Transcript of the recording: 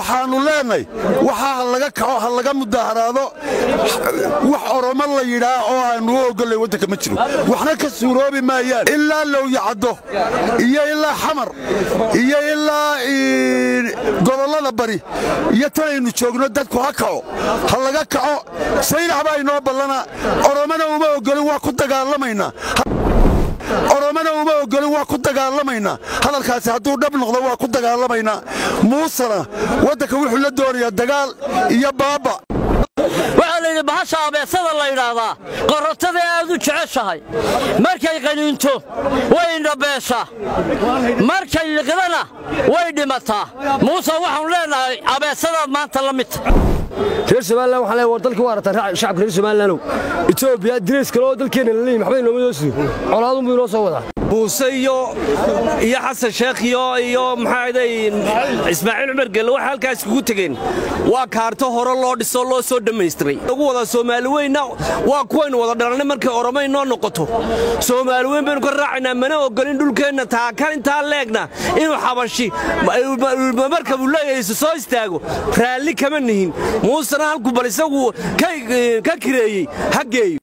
waxaannu leenahay waxaa ha laga kaco ha laga mudaharaado wax oromo la yidhaa oo aannu u ogollay waddanka ma jiro waxna ka suuroobi maayaan ilaa lowyacaddo iyo ilaa xamar iyo ilaa gobollada bari iyo tanaynu joogno dadku ha kaco ha laga kaco saynax baa inoo ballana oromana uma ogolin waa ku dagaalamaynaa oromana uma ogolin waa ku dagaalamaynaa hadalkaasi hadduu dhab noqdo waa ku dagaalamaynaa muusena waddanka wuxuu la doonayaa dagaal iyo baaba waxaa layidhi bahasha abeesada la yidhaahdaa qorotadee aad u jeceshahay markay qaniinto way indhabeeshaa markay liqdana way dhimataa muuse waxaanu leennahay abeesadaad maanta la midta reer somalilan waxaan leeyahay war dalkii waa arataan shacabka reer somalilandow etoobiya dirays kale oo dalkeenna la leeyihin waxba inooma soo sido colaadun buu inoo soo wadaa muuse iyo iyo xasan sheekh iyo iyo maxaaday ismaaciil cumar gelle waxay halkaas kugu tegeen waa kaarto hore loo dhiso loo soo dhammaystiray lagu wadaa soomaali weynna waa kuwaynu wada dhalannay markay oromay noo noqoto soomaali weyn baynu ka raacaynaa mana ogolin dhulkeenna taakan intaa leegna inuu xabashi markabuu leeyahay soo istaago raalli kama nihin muusena halku bal isagu ka kireeyey ha geeyo